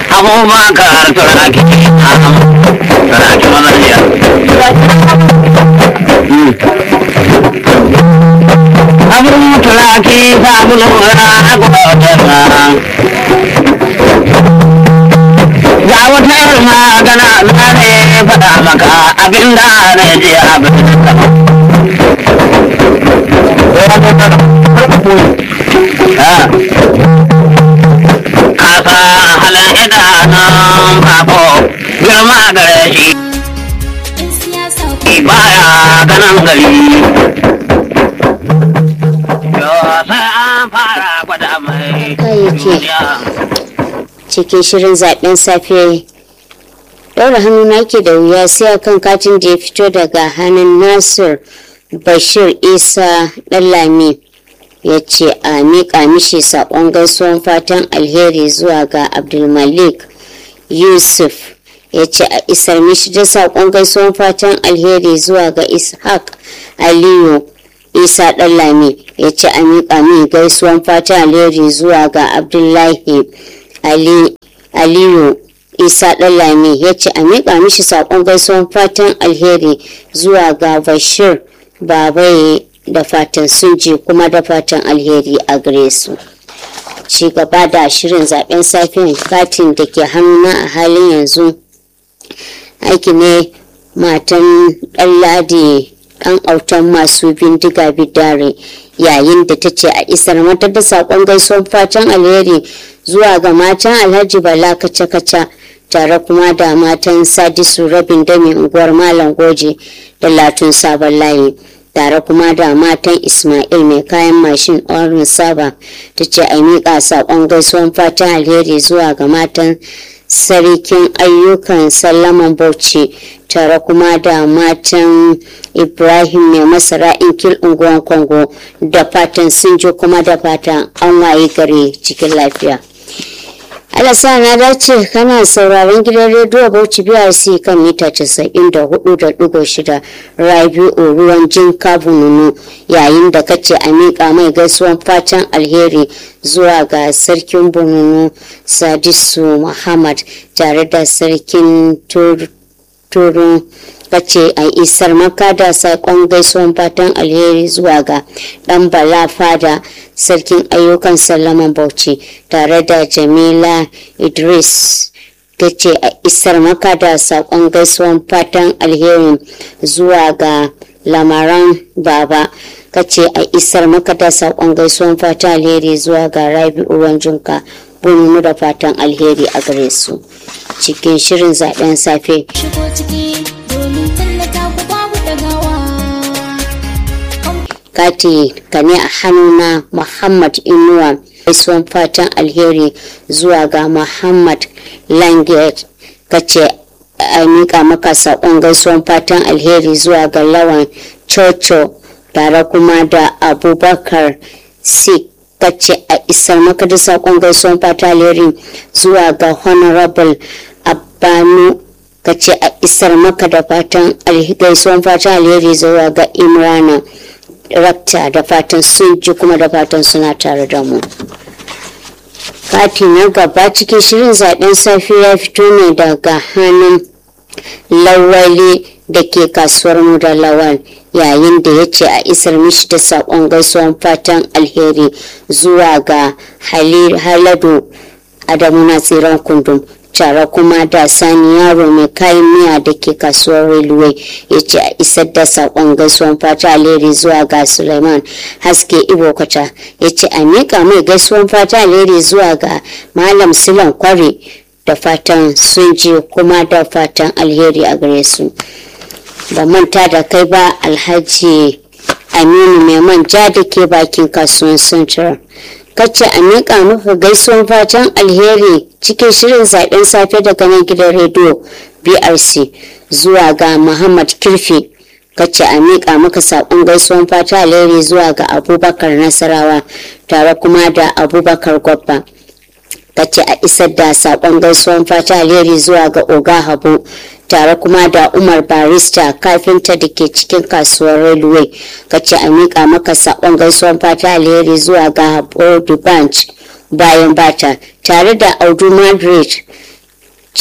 abubakar turaki turaki mazariya abin turaki sabulu na gudunma ga wata magana na ne faɗa maka abin da na je abin kasa halin idanun bako girma gare shi baya ganin gari sai an fara gwada mai cikin shirin zaben safe ɗaura hannu na ke da wuya sai akan katin da ya fito daga hannun nasir bashir isa ɗanlami ya ce a miƙa mishi saƙon gaisuwan fatan alheri zuwa ga abdulmalik yusuf ya ce a isar mishi da saƙon gaisuwan fatan alheri zuwa ga ishaq aliyu isa ɗanlami ya ce a miƙa min gaisuwan fatan alheri zuwa ga abdullahi aliyu isa ɗanlami ya ce a miƙa mishi saƙon gaisuwan fatan alheri zuwa ga bashir babaye da fatan sun ji kuma da fatan alheri a gare su ci gaba da shirin zaben safiyan katin da ke hannuna a halin yanzu aiki ne matan ɗanladi ɗan autan masu bindiga bidare yayin da ta ce a isar mata da saƙon gaisuwar fatan alheri zuwa ga matan alhaji bala kaca-kaca tare kuma da matan sadisu rabin dami unguwar malam goje da latun sabon layi tare kuma da matan ismail mai kayan mashin orin saba ta ce a miƙa saƙon gaisuwan fatan alheri zuwa ga matan sarkin ayyukan sallaman bauchi tare kuma da matan ibrahim mai masara inkil unguwan kongo da fatan sun ji kuma da fatan an waye gare cikin lafiya alasa na dace kana sauraron gidan rediyo bauchi brc kan mita 94.6 rabi'u ruwan jin kabununu yayin da kace a miƙa mai gaisuwan fatan alheri zuwa ga sarkin bununu sadisu muhammad tare da sarkin turun kace a isar maka da saƙon gaisuwan fatan alheri zuwa ga ɗan bala fada sarkin ayyukan sallaman bauchi tare da jamila idris kace a isar maka da saƙon gaisuwan fatan alheri zuwa ga lamaran baba kace a isar maka da saƙon gaisuwan fatan alheri zuwa ga rabi'u wanjinka bunu da fatan alheri a gare su cikin shirin zaben safe kati ka ne a hannuna muhammad inuwa gaisuwan fatan alheri zuwa ga muhammad langet kace a mika maka saƙon gaisuwan fatan alheri zuwa ga lawan coco tare kuma da abubakar sik kace a isar maka da saƙon gaisuwan fatan alheri zuwa ga honorable abanu kace a isar maka da fatan gaisuwan fatan alheri zuwa ga imrana rakta da fatan sun ji kuma da fatan suna tare da mu kati na gaba cikin shirin zaben safe ya fito ne daga hannun lawali da ke kasuwar mu da lawal yayin da ya ce a isar mishi da saƙon gaisuwan fatan alheri zuwa ga haladu adamu na tsiran kundum tare kuma da sani yaro mai kayan miya da ke kasuwar railway ya ce a isar da saƙon gaisuwan fata alheri zuwa ga suleiman haske ibo kwata ya ce a miƙa mai gaisuwan fata alheri zuwa ga malam silan kware da fatan sun ji kuma da fatan alheri a gare su ba manta da kai ba alhaji aminu mai manja da ke bakin kasuwan central kace a miƙa muku gaisuwan fatan alheri cikin shirin zaben safe daga nan gidan rediyo brc zuwa ga muhammad kirfi kace a miƙa maka saƙon gaisuwan fatan alheri zuwa ga abubakar nasarawa tare kuma da abubakar gwabba kace a isar da saƙon gaisuwan fatan alheri zuwa ga oga habu tare kuma da umar barista kafinta da ke cikin kasuwar railway kace a miƙa maka saƙon gaisuwan fata alheri zuwa ga bodu branch bayan bata tare da audu madrid